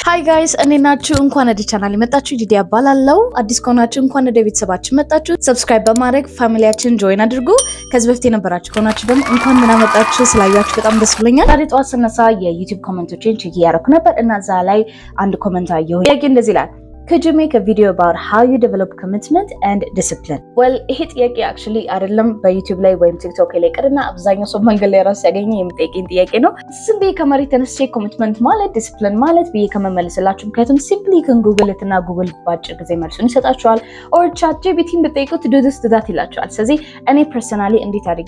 ሀይ ጋይስ እኔ ናችሁ። እንኳን ወደ ቻናል የመጣችሁ ጂዲ ያባላለው። አዲስ ከሆናችሁ እንኳን ወደ ቤተሰባችን መጣችሁ። ሰብስክራይብ በማድረግ ፋሚሊያችን ጆይን አድርጉ። ከዚህ በፊት የነበራችሁ ከሆናችሁ ደግሞ እንኳን ምን አመጣችሁ። ስላያችሁ በጣም ደስ ብሎኛል። ዛሬ ጠዋት ስነሳ የዩቲዩብ ኮመንቶችን ቼክ እያደረኩ ነበር እና እዛ ላይ አንድ ኮመንት አየሁ። ጥያቄ እንደዚህ ይላል Could you make a video about how you develop commitment and discipline? well ይሄ ጥያቄ አክቹሊ አይደለም በዩቲዩብ ላይ ወይም ቲክቶክ ላይ ቅርና አብዛኛው ሰው መንገድ ላይ ራሱ ያገኘ የሚጠይቀኝ ጥያቄ ነው። ዝም ብዬ ከመሬት ተነስቼ ኮሚትመንት ማለት ዲስፕሊን ማለት ብዬ ከመመልስላችሁ ምክንያቱም ሲምፕሊ ክን ጉግል እና ጉግል በአጭር ጊዜ መልሱን ይሰጣችኋል። ኦር ቻት ጂቢቲን ብጠይቁት ዱድስ ዱዳት ይላችኋል። ስለዚህ እኔ ፐርሰናሊ እንዴት አድርጌ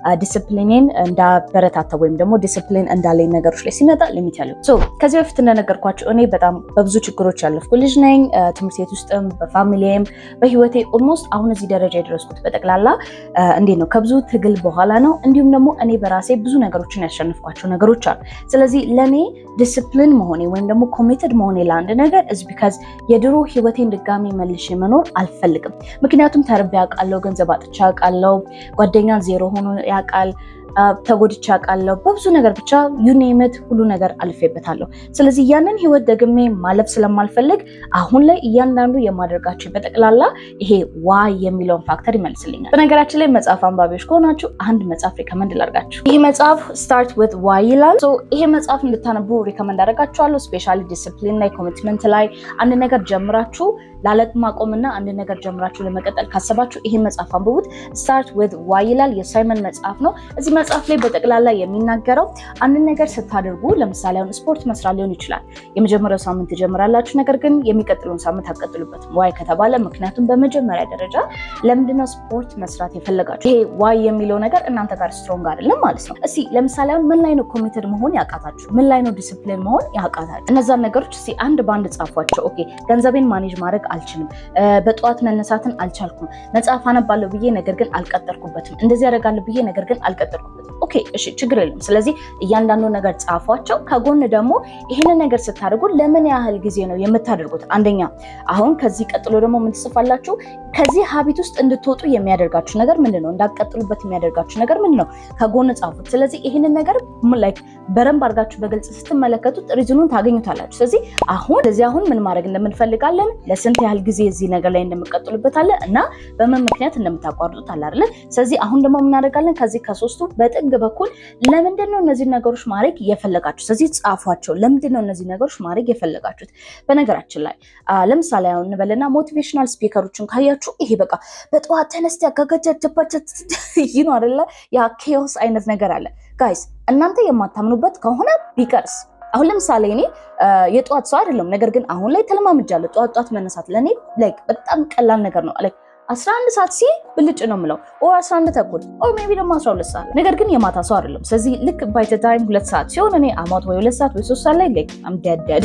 ዲስፕሊኔን እንዳበረታታ ወይም ደግሞ ዲስፕሊን እንዳለኝ ነገሮች ላይ ሲመጣ ሊሚት ያለው ከዚህ በፊት እንደነገርኳቸው እኔ በጣም በብዙ ችግሮች ያለፍኩ ልጅ ነኝ። ትምህርት ቤት ውስጥም በፋሚሊም በህይወቴ ኦልሞስት አሁን እዚህ ደረጃ የደረስኩት በጠቅላላ እንዴት ነው ከብዙ ትግል በኋላ ነው። እንዲሁም ደግሞ እኔ በራሴ ብዙ ነገሮችን ያሸንፍኳቸው ነገሮች አሉ። ስለዚህ ለእኔ ዲስፕሊን መሆኔ ወይም ደግሞ ኮሚትድ መሆኔ ለአንድ ነገር እዚ ቢካዝ የድሮ ህይወቴን ድጋሚ መልሼ መኖር አልፈልግም። ምክንያቱም ተርቤ ያውቃለሁ፣ ገንዘብ አጥቼ ያውቃለሁ፣ ጓደኛ ዜሮ ሆኖ ያውቃል ተጎድቼ አውቃለሁ። በብዙ ነገር ብቻ ዩኔምት ሁሉ ነገር አልፌበታለሁ። ስለዚህ ያንን ህይወት ደግሜ ማለፍ ስለማልፈልግ አሁን ላይ እያንዳንዱ የማደርጋቸው በጠቅላላ ይሄ ዋይ የሚለውን ፋክተር ይመልስልኛል። በነገራችን ላይ መጽሐፍ አንባቢዎች ከሆናችሁ አንድ መጽሐፍ ሪከመንድ ላድርጋችሁ። ይህ መጽሐፍ ስታርት ዊዝ ዋይ ይላል። ይሄ መጽሐፍ እንድታነቡ ሪከመንድ አደርጋችኋለሁ። ስፔሻሊ ዲስፕሊን ላይ ኮሚትመንት ላይ አንድ ነገር ጀምራችሁ ላለማቆምና አንድ ነገር ጀምራችሁ ለመቀጠል ካሰባችሁ ይሄ መጽሐፍ አንብቡት። ስታርት ዊዝ ዋይ ይላል። የሳይመን መጽሐፍ ነው። እዚህ መጽሐፍ ላይ በጠቅላላ የሚናገረው አንድ ነገር ስታደርጉ ለምሳሌ አሁን ስፖርት መስራት ሊሆን ይችላል። የመጀመሪያው ሳምንት ትጀምራላችሁ፣ ነገር ግን የሚቀጥለውን ሳምንት አትቀጥሉበትም። ዋይ ከተባለ ምክንያቱም በመጀመሪያ ደረጃ ለምንድነው ስፖርት መስራት የፈለጋችሁ? ይሄ ዋይ የሚለው ነገር እናንተ ጋር ስትሮንግ አይደለም ማለት ነው። እስኪ ለምሳሌ አሁን ምን ላይ ነው ኮሚትድ መሆን ያቃታችሁ? ምን ላይ ነው ዲስፕሊን መሆን ያቃታችሁ? እነዛን ነገሮች እስኪ አንድ በአንድ ጻፏቸው። ኦኬ ገንዘቤን ማኔጅ ማድረግ አልችልም፣ በጠዋት መነሳትን አልቻልኩም፣ መጽሐፍ አነባለሁ ብዬ ነገር ግን አልቀጠርኩበትም፣ እንደዚህ ያደርጋለሁ ብዬ ነገር ግን አልቀጠርኩበትም። ኦኬ እሺ፣ ችግር የለም። ስለዚህ እያንዳንዱ ነገር ጻፏቸው። ከጎን ደግሞ ይህንን ነገር ስታደርጉ ለምን ያህል ጊዜ ነው የምታደርጉት? አንደኛ አሁን ከዚህ ቀጥሎ ደግሞ ምን ትጽፋላችሁ? ከዚህ ሀቢት ውስጥ እንድትወጡ የሚያደርጋችሁ ነገር ምንድን ነው? እንዳትቀጥሉበት የሚያደርጋችሁ ነገር ምንድን ነው? ከጎን ጻፉት። ስለዚህ ይህንን ነገር ላይክ በደንብ አድርጋችሁ በግልጽ ስትመለከቱት ሪዝኑን ታገኙታላችሁ። ስለዚህ አሁን ስለዚህ አሁን ምን ማድረግ እንደምንፈልጋለን፣ ለስንት ያህል ጊዜ እዚህ ነገር ላይ እንደምቀጥሉበታለን እና በምን ምክንያት እንደምታቋርጡት አለ አይደለ? ስለዚህ አሁን ደግሞ የምናደርጋለን ከዚህ ከሶስቱ በጥግ በኩል ለምንድን ነው እነዚህ ነገሮች ማድረግ የፈለጋችሁ? ስለዚህ ጻፏቸው። ለምንድን ነው እነዚህ ነገሮች ማድረግ የፈለጋችሁት? በነገራችን ላይ ለምሳሌ አሁን እንበልና ሞቲቬሽናል ስፒከሮችን ካያችሁ ይሄ በቃ በጠዋት ተነስተ ያጋጋጃጀባቸት ይህ ነው አይደለ? ያ ኬዎስ አይነት ነገር አለ። ጋይስ እናንተ የማታምኑበት ከሆነ ቢቀርስ አሁን ለምሳሌ እኔ የጠዋት ሰው አይደለም፣ ነገር ግን አሁን ላይ ተለማምጃለሁ። ጠዋት ጠዋት መነሳት ለእኔ ላይክ በጣም ቀላል ነገር ነው። ላይክ 11 ሰዓት ሲል ብልጭ ነው የምለው ኦር 11 ተኩል ኦር ሜይ ቢ ደግሞ 12 ሰዓት ነገር ግን የማታ ሰው አይደለም። ስለዚህ ልክ ባይ ዘ ታይም ሁለት ሰዓት ሲሆን እኔ አማት ወይ ሁለት ሰዓት ወይ ሶስት ሰዓት ላይ ላይክ አም ዴድ ዴድ።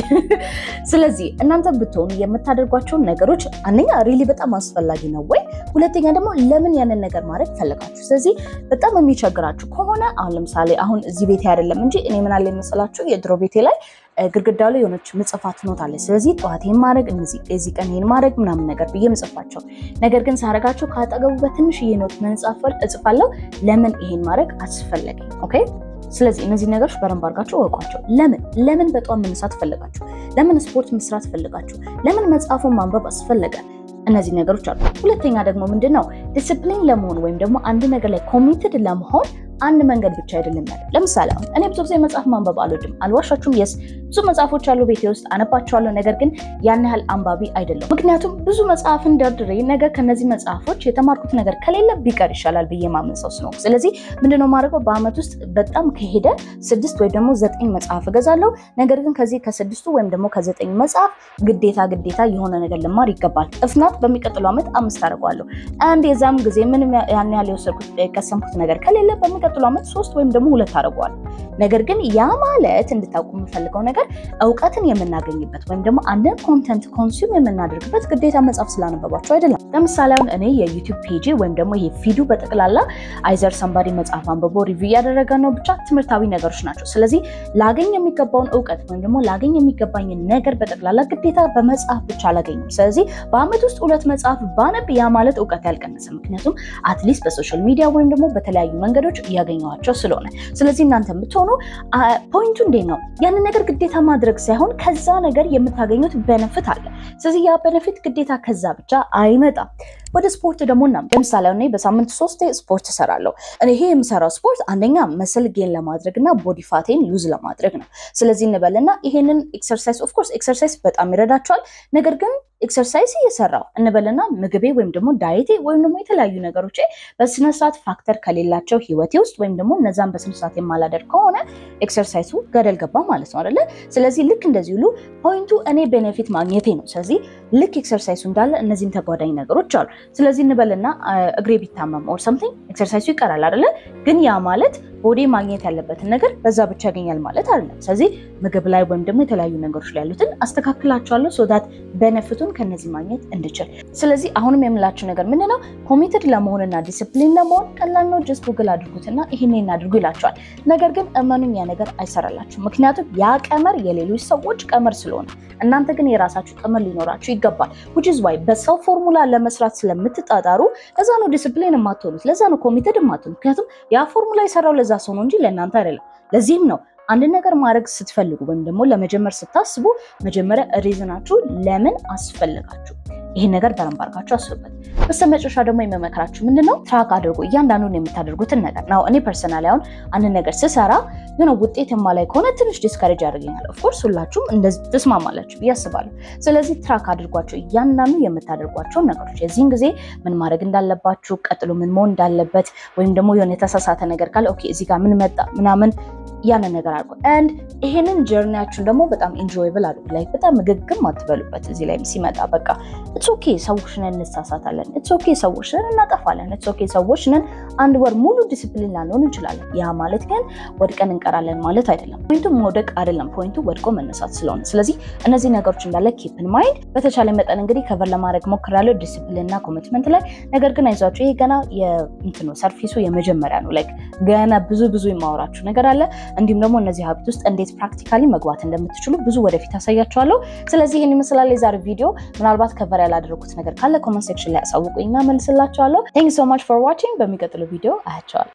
ስለዚህ እናንተ ብትሆኑ የምታደርጓቸውን ነገሮች አንደኛ ሪሊ በጣም አስፈላጊ ነው ወይ፣ ሁለተኛ ደግሞ ለምን ያንን ነገር ማድረግ ፈለጋችሁ። ስለዚህ በጣም የሚቸግራችሁ ከሆነ አሁን ለምሳሌ አሁን እዚህ ቤቴ አይደለም እንጂ እኔ ምን አለ የመሰላችሁ የድሮ ቤቴ ላይ ግድግዳው ላይ የሆነች ምጽፋት ኖት አለች። ስለዚህ ጠዋት ይህን ማድረግ እዚህ ቀን ይህን ማድረግ ምናምን ነገር ብዬ ምጽፋቸው፣ ነገር ግን ሳረጋቸው ከአጠገቡ በትንሽዬ ኖት መንጻፈል እጽፋለሁ። ለምን ይሄን ማድረግ አስፈለገ? ኦኬ ስለዚህ እነዚህ ነገሮች በደንብ አድርጋችሁ እወቋቸው። ለምን ለምን በጠዋት መነሳት ፈለጋችሁ? ለምን ስፖርት መስራት ፈለጋችሁ? ለምን መጽሐፉን ማንበብ አስፈለገ? እነዚህ ነገሮች አሉ። ሁለተኛ ደግሞ ምንድን ነው ዲስፕሊን ለመሆን ወይም ደግሞ አንድ ነገር ላይ ኮሚትድ ለመሆን አንድ መንገድ ብቻ አይደለም ያለ። ለምሳሌ አሁን እኔ ብዙ ጊዜ መጽሐፍ ማንበብ አልወድም፣ አልዋሻችሁም። የስ ብዙ መጽሐፎች አሉ ቤቴ ውስጥ አነባቸዋለሁ፣ ነገር ግን ያን ያህል አንባቢ አይደለም። ምክንያቱም ብዙ መጽሐፍን ደርድሬ ነገር ከነዚህ መጽሐፎች የተማርኩት ነገር ከሌለ ቢቀር ይሻላል ብዬ ማምን ሰው ስለሆንኩ፣ ስለዚህ ምንድነው ማድረገው በአመት ውስጥ በጣም ከሄደ ስድስት ወይ ደግሞ ዘጠኝ መጽሐፍ እገዛለሁ። ነገር ግን ከዚህ ከስድስቱ ወይም ደግሞ ከዘጠኝ መጽሐፍ ግዴታ ግዴታ የሆነ ነገር ልማር ይገባል። እፍናት በሚቀጥለው ዓመት አምስት አደርገዋለሁ። አንድ የዛም ጊዜ ምንም ያን ያህል የወሰድኩት የቀሰምኩት ነገር ከሌለ በሚቀጥለው ዓመት ሶስት ወይም ደግሞ ሁለት አደርገዋለሁ። ነገር ግን ያ ማለት እንድታውቁ የምፈልገው ነገር እውቀትን የምናገኝበት ወይም ደግሞ አንድን ኮንተንት ኮንሱም የምናደርግበት ግዴታ መጽሐፍ ስላነበባቸው አይደለም። ለምሳሌ አሁን እኔ የዩቲዩብ ፔጅ ወይም ደግሞ ይሄ ፊዱ በጠቅላላ አይዘር ሰንባዲ መጽሐፍ አንብቦ ሪቪው እያደረገ ነው፣ ብቻ ትምህርታዊ ነገሮች ናቸው። ስለዚህ ላገኝ የሚገባውን እውቀት ወይም ደግሞ ላገኝ የሚገባኝን ነገር በጠቅላላ ግዴታ በመጽሐፍ ብቻ አላገኝም። ስለዚህ በአመት ውስጥ ሁለት መጽሐፍ ባነብ ያ ማለት እውቀት ያልቀነሰ፣ ምክንያቱም አትሊስት በሶሻል ሚዲያ ወይም ደግሞ በተለያዩ መንገዶች እያገኘኋቸው ስለሆነ። ስለዚህ እናንተ የምትሆኑ ፖይንቱ እንዴት ነው ያንን ነገር ግዴታ ግዴታ ማድረግ ሳይሆን ከዛ ነገር የምታገኙት በነፍት አለ። ስለዚህ ያ በነፊት ግዴታ ከዛ ብቻ አይመጣም። ወደ ስፖርት ደግሞ እና ለምሳሌ እኔ በሳምንት ሶስቴ ስፖርት እሰራለሁ። እኔ ይሄ የምሰራው ስፖርት አንደኛ መስል ጌን ለማድረግ እና ቦዲ ፋቴን ሉዝ ለማድረግ ነው። ስለዚህ እንበልና ይሄንን ኤክሰርሳይዝ ኦፍኮርስ ኤክሰርሳይዝ በጣም ይረዳቸዋል። ነገር ግን ኤክሰርሳይዝ እየሰራው እንበልና ምግቤ ወይም ደግሞ ዳይቴ ወይም ደግሞ የተለያዩ ነገሮች በስነስርዓት ፋክተር ከሌላቸው ህይወቴ ውስጥ ወይም ደግሞ እነዛን በስነስርዓት የማላደርግ ከሆነ ኤክሰርሳይሱ ገደል ገባ ማለት ነው አይደለ? ስለዚህ ልክ እንደዚህ ሁሉ ፖይንቱ እኔ ቤኔፊት ማግኘቴ ነው። ስለዚህ ልክ ኤክሰርሳይሱ እንዳለ እነዚህም ተጓዳኝ ነገሮች አሉ። ስለዚህ እንበልና እግሬ ቢታመም ኦር ሰምቲንግ ኤክሰርሳይሱ ይቀራል አይደለ? ግን ያ ማለት ቦዲ ማግኘት ያለበትን ነገር በዛ ብቻ ያገኛል ማለት አይደለም። ስለዚህ ምግብ ላይ ወይም ደግሞ የተለያዩ ነገሮች ላይ ያሉትን አስተካክላቸዋለሁ ሶዳት በነፍቱን ከነዚህ ማግኘት እንድችል። ስለዚህ አሁንም የምላችሁ ነገር ምንድን ነው? ኮሚትድ ለመሆንና ዲስፕሊን ለመሆን ቀላል ነው። ጀስት ጉግል አድርጉትና ይህን እናድርጉ ይላቸዋል። ነገር ግን እመኑኝ ያ ነገር አይሰራላችሁ። ምክንያቱም ያ ቀመር የሌሎች ሰዎች ቀመር ስለሆነ እናንተ ግን የራሳችሁ ቀመር ሊኖራችሁ ይገባል። ዊች ኢዝ ዋይ በሰው ፎርሙላ ለመስራት ስለምትጣጣሩ ለዛ ነው ዲስፕሊን የማትሆኑት፣ ለዛ ነው ኮሚትድ የማትሆኑት። ምክንያቱም ያ ፎርሙላ የሰራው ለዛ ሰው ነው እንጂ ለእናንተ አይደለም። ለዚህም ነው አንድ ነገር ማድረግ ስትፈልጉ ወይም ደግሞ ለመጀመር ስታስቡ መጀመሪያ ሪዝናችሁ ለምን አስፈልጋችሁ ይህን ነገር በደንብ አድርጋችሁ አስቡበት። በስተመጨረሻ ደግሞ የመመክራችሁ ምንድነው ትራክ አድርጉ እያንዳንዱን የምታደርጉትን ነገር ነው። እኔ ፐርሰናሊ አሁን አንድ ነገር ስሰራ ግን ውጤት የማላይ ከሆነ ትንሽ ዲስካሬጅ ያደርገኛል። ኦፍኮርስ ሁላችሁም እንደዚህ ትስማማላችሁ ብዬ አስባለሁ። ስለዚህ ትራክ አድርጓቸው እያንዳንዱ የምታደርጓቸውን ነገሮች የዚህን ጊዜ ምን ማድረግ እንዳለባችሁ፣ ቀጥሎ ምን መሆን እንዳለበት ወይም ደግሞ የሆነ የተሳሳተ ነገር ካለ ኦኬ እዚህ ጋር ምን መጣ ምናምን ያንን ነገር አድርጎ አንድ ይሄንን ጀርኒያችሁን ደግሞ በጣም ኢንጆይብል አድርጉ። ላይ በጣም ምግግም አትበሉበት። እዚህ ላይ ሲመጣ በቃ ኢትስ ኦኬ ሰዎች ነን፣ እንሳሳታለን። ኢትስ ኦኬ ሰዎች ነን፣ እናጠፋለን። ኢትስ ኦኬ ሰዎች ነን። አንድ ወር ሙሉ ዲስፕሊን ላንሆን እንችላለን። ያ ማለት ግን ወድቀን እንቀራለን ማለት አይደለም። ፖይንቱ መውደቅ አይደለም፣ ፖይንቱ ወድቆ መነሳት ስለሆነ ስለዚህ እነዚህ ነገሮች እንዳለ ኪፕን ማይንድ። በተቻለ መጠን እንግዲህ ከቨር ለማድረግ ሞክራለሁ ዲስፕሊን እና ኮሚትመንት ላይ። ነገር ግን አይዟችሁ ይሄ ገና የእንትኑ ሰርፊሱ የመጀመሪያ ነው። ላይክ ገና ብዙ ብዙ የማወራችሁ ነገር አለ እንዲሁም ደግሞ እነዚህ ሀቢት ውስጥ እንዴት ፕራክቲካሊ መግባት እንደምትችሉ ብዙ ወደፊት አሳያችኋለሁ። ስለዚህ ይህን ይመስላል የዛሬ ቪዲዮ። ምናልባት ከቨር ያላደረጉት ነገር ካለ ኮመንት ሴክሽን ላይ አሳውቁኝና መልስላችኋለሁ። ቴንክ ሶ ማች ፎር ዋቺንግ። በሚቀጥለው ቪዲዮ አያቸዋለሁ።